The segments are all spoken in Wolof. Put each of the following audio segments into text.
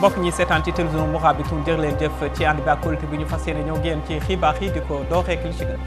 mbokk ñi seetaan ci télévision Mourabitoun jërë leen jëf ci ànd bi ak kóolute bi ñu fas yéene ñëw génn ci xibaar yi di ko dooreek li ci gën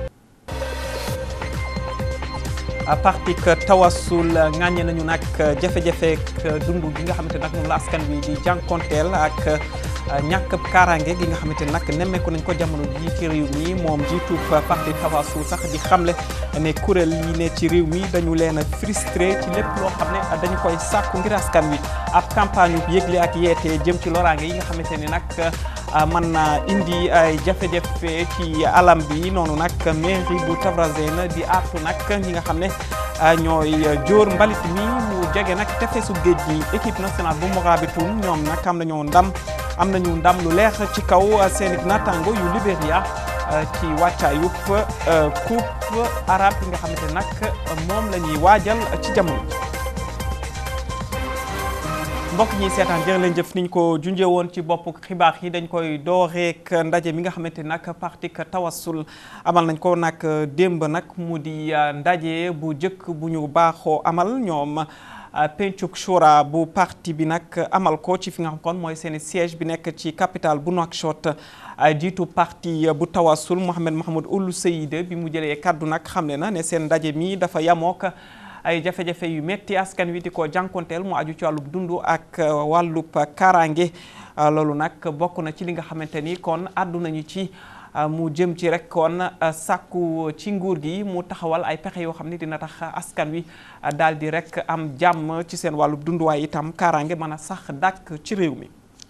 parti Tawasul ŋàññe nañu nag jafe-jafe dund gi nga xamante nag moom la askan wi di jànkonteel ak ñàkk kaaraange gi nga xamante nag nemmeeku nañ ko jamono ji ci réew mi moom jiitu parti Tawasul sax di xamle ne kuréel yi ne ci réew mi dañu leen a frustré ci lépp loo xam ne dañu koy sàkku ngir askan wi ab campagne yu yëgle ak yeete jëm ci loraange yi nga xamante ni nag mën na indi ay jafe-jafe ci alam bi noonu nag mairie bu Tavrazene di artu nag ñi nga xam ne ñooy jóor mbalit mi mu jege nag tefesu géej gi équipe nationale bu Mourabitoun ñoom nag am nañu ndam am nañu ndam lu leer ci kaw seen naataango yu Libéria ci wàccaayub coupe arabe yi nga xamante nag moom la ñuy waajal ci jamono mbokk ñi seetaan jërë leen jëf niñ ko junjee woon ci bopp xibaar yi dañ koy dooreek ndaje mi nga xamante nag parti Tawasul amal nañ ko nag démb nag mu di ndaje bu njëkk bu ñu baaxoo amal ñoom pencuk shura bu parti bi nag amal ko ci fi nga xam kon mooy seen siège bi nekk ci capitale bu Nouakchott jiitu parti bu Tawasul Mohamed Mahmoud Ould Seyide bi mu jëlee kaddu nag xam ne na ne seen ndaje mi dafa yamook ay jafe-jafe yu metti askan wi di ko jànkonteel mu aju ci wàllub dund ak wàllub kaaraange loolu nag bokk na ci li nga xamante ni kon àddu nañu ci mu jëm ci rek kon sàkku ci nguur gi mu taxawal ay pexe yoo xam ne dina tax askan wi daal di rek am jàmm ci seen wàllub dund waaye itam kaaraange mën a sax dàkk ci réew mi.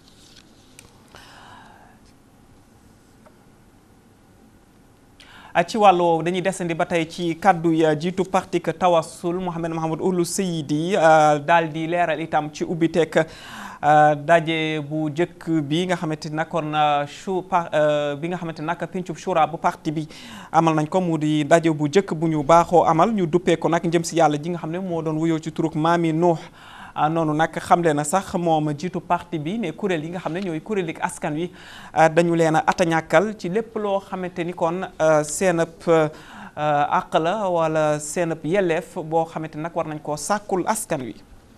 ci wàllu woowu dañuy desandi ba tey ci kàddu ya jiitu parti Tawasul Mohamed Mahmoud Ould Seyidi daal di leeral itam ci ubbiteek daje bu njëkk bi nga xamante ni nag kon chu bi nga xamante nag pencub shura bu parti bi amal nañ ko mu di daje bu njëkk bu ñu baaxoo amal ñu duppee ko nag njëm si yàlla ji nga xam ne moo doon wuyoo ci turuk Maami Nuux noonu nag xamle na sax moom jiitu parti bi ne kuréel yi nga xam ne ñooy kuréel askan wi dañu leen a atañàkkal ci lépp loo xamante ni kon seenab àq la wala seenab yelleef boo xamante nag war nañ koo sàkkul askan wi.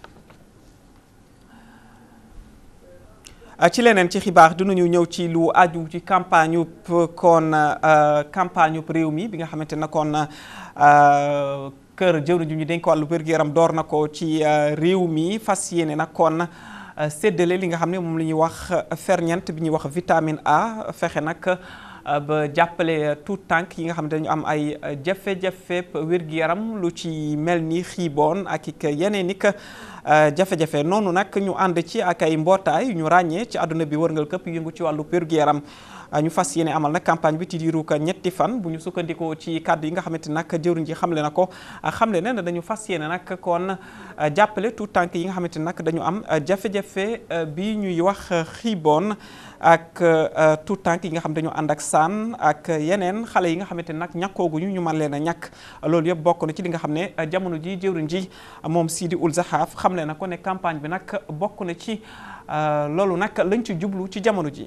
ci leneen ci xibaar dinañu ñëw ci lu aju ci campagne ub kon campagne ub réew mi bi nga xamante ne kon. kër jëwriñ ju ñu dénk wàllu wér-gu-yaram door na ko ci réew mi fas yéene nag kon séddale li nga xam ne moom la ñuy wax ferñeent bi ñuy wax vitamine A fexe nag ba jàppale tout tànk yi nga xam ne dañu am ay jafe-jafe wér-gu-yaram lu ci mel ni xiiboon ak ik yeneen ik jafe-jafe noonu nag ñu ànd ci ak ay mbootaay yu ñu ràññee ci àdduna bi wërngal këpp yëngu ci wàllu wér-gu-yaram ñu fas yéene amal nag campagne bi ci diiru ko ñetti fan bu ñu sukkandikoo ci kàddu yi nga xamante nag jëwriñ ji xamle na ko xamle ne dañu fas yéene nag kon jàppale tout tànk yi nga xamante nag dañu am jafe-jafe bi ñuy wax xiiboon ak tout tànk yi nga xam dañu ànd ak saan ak yeneen xale yi nga xamante nag ñàkkooguñu ñu mën leen a ñàkk loolu yëpp bokk na ci li nga xam ne jamono ji jëwriñ ji moom Sidi Ould Zahaf xamle na ko ne campagne bi nag bokk na ci loolu nag lañ ci jublu ci jamono ji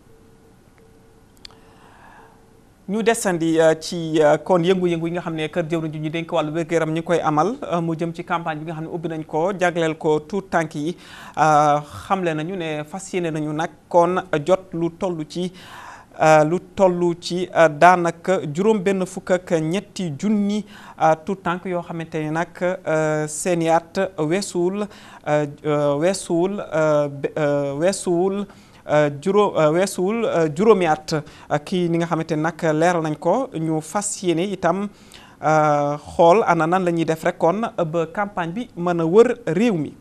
ñu desandi ci kon yëngu-yëngu yi nga xam ne kër jëwriñ ji ñu dénk wàllu wér-gu-yaram ñu koy amal mu jëm ci campagne bi nga xam ne ubbi nañ ko jagleel ko tout tànk yi xamle nañu ne fas yéene nañu nag kon jot lu toll ci lu toll ci daanaka juróom benn fukk ak ñetti junni tout tànk yoo xamante ni nag seeni at weesuwul weesuwul weesuwul juróom weesuwul juróomi at kii ni nga xamante ni nag leeral nañ ko ñu fas yéene itam xool ana nan la ñuy def rek kon ba campagne bi mën a wër réew mi.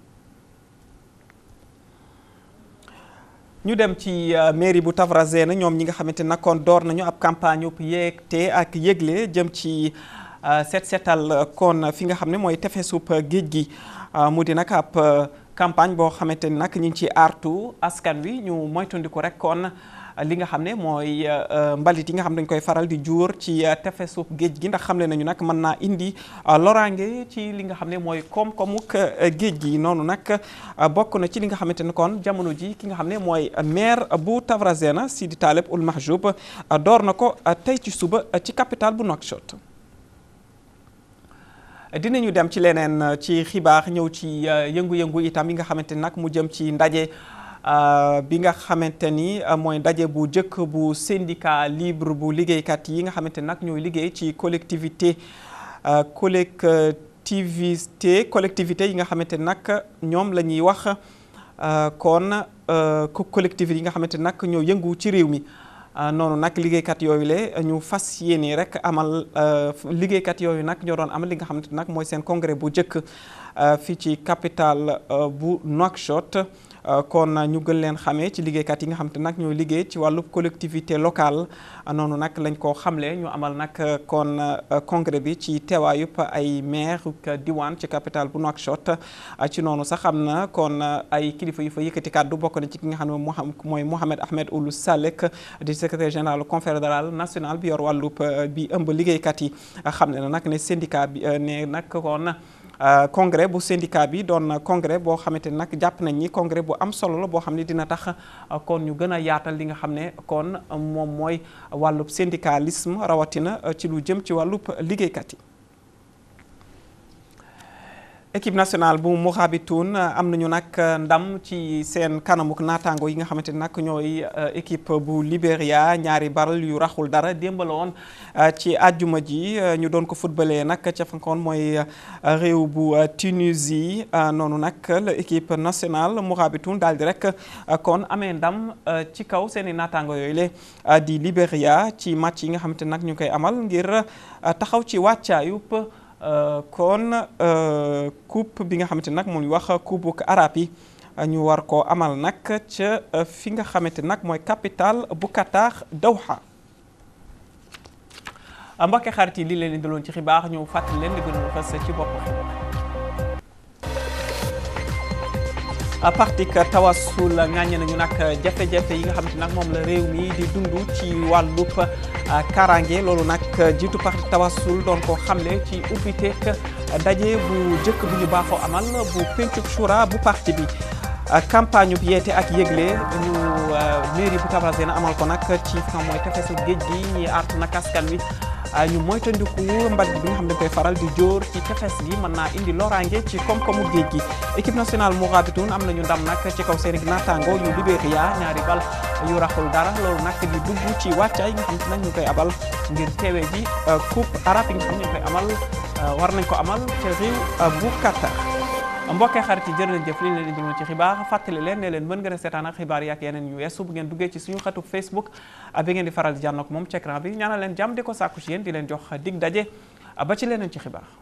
ñu dem ci mairie bu Tavrazene ñoom ñi nga xamante nag kon door nañu ab campagne yu yeegte ak yëgle jëm ci set setal kon fi nga xam ne mooy tefesub géej gi mu di nag ab. campagne boo xamante ni nag ñu ngi ci artu askan wi ñu moytandiku rek kon li nga xam ne mooy mbalit yi nga xam dañ koy faral di juur ci tefesu géej gi ndax xamle nañu nag mën naa indi loraange ci li nga xam ne mooy koom-koomuk géej gi noonu nag bokk na ci li nga xamante ne kon jamono ji ki nga xam ne mooy maire bu Tavrazene Sidi Taleb Ould Mahjoub door na ko tey ci suba ci capitale bu Nouakchott dinañu dem ci leneen ci xibaar ñëw ci yëngu-yëngu itam yi nga xamante ni nag mu jëm ci ndaje bi nga xamante ni mooy ndaje bu njëkk bu syndicat libre bu liggéeykat yi nga xamante nag ñooy liggéey ci collectivité collectivité collectivité yi nga xamante nag ñoom la ñuy wax kon collectivité yi nga xamante nag ñoo yëngu ci réew mi noonu nag liggéeykat yooyu le ñu fas yéene rek amal liggéeykat yooyu nag ñoo doon amal li nga xamante nag mooy seen congrès bu njëkk fii ci capitale bu Nouakchott kon ñu gën leen xamee ci liggéeykat yi nga xamante nag ñooy liggéey ci wàllu collectivité locale noonu nag lañ ko xamle ñu amal nag kon congrès bi ci teewaayub ay maire diwaan ci capitale bu Nouakchott ci noonu sax am na kon ay kilifa yu fa yëkkati kàddu bokk na ci ki nga xam ne mooy Mohamed Ahmed Ould Salek di secrétaire général confédéral national bi yor wàllub bi ëmb liggéeykat yi xam ne na nag ne syndicat bi ne nag kon congrès bu syndicat bi doon congrès boo xamante ni nag jàpp nañ ni congrès bu am solo la boo xam ne dina tax kon ñu gën a yaatal li nga xam ne kon moom mooy wàllub syndicalisme rawatina ci lu jëm ci wàllub liggéeykat yi. équipe nationale bu Mourabitoun am nañu nag ndam ci seen kanamuk naataango yi nga xamante ni nag ñooy équipe bu Libéria ñaari baral yu raxul dara démb la woon ci àjjuma ji ñu doon ko footballé nag ca fankoon mooy réew bu Tunisie noonu nag la équipe nationale Mourabitoun daal di rek kon amee ndam ci kaw seen i naataango yooyu le di Libéria ci match yi nga xamante ni nag ñu koy amal ngir taxaw ci wàccaayub kon coupe bi nga xamante nag moom wax coupe arabe yi ñu war koo amal nag ca fi nga xamante nag mooy capitale bu Qatar Doha. mbokki xarit yi lii leen indiloon ci xibaar ñu fàttali leen di gënoon fas ci bopp xibaar. parti tawasul ŋàññe nañu nag jafe-jafe yi nga xamante nag moom la réew mi di dund ci wàllub karange loolu nag jiitu parti tawasul doon ko xamle ci ubbiteeg daje bu njëkk bu ñu baaxoo amal bu pencub shura bu parti bi campagne bu yeete ak yëgle ñu mairie bu Tabrazena amal ko nag ci xam mooy tefesu géej gi ñi artu nag askan wi ñu moytandiku mbalit bi nga xam ne koy faral di jóor ci tefes gi mën naa indi loraange ci koom-koomu géej gi équipe nationale Mourabitoun am nañu ndam nag ci kaw seen naataango yu Libéria ñaari bal yu raxul dara loolu nag di dugg ci wàccaay yi nga xam ne nag ñu koy abal ngir teewe ji coupe arabe yi nga xam ne ñu koy amal war nañ ko amal ca réew bu Qatar mbokkee xarit yi jërë leen jëf li leen di jëloon ci xibaar fàttali leen ne leen mën ngeen a seetaan ak xibaar yi ak yeneen yu weesu bu ngeen duggee ci suñu xatu Facebook bi ngeen di faral di jànnoog moom ci écran bi ñaanal leen jàmm di ko sàkku ci yéen di leen jox dig daje ba ci leneen ci xibaar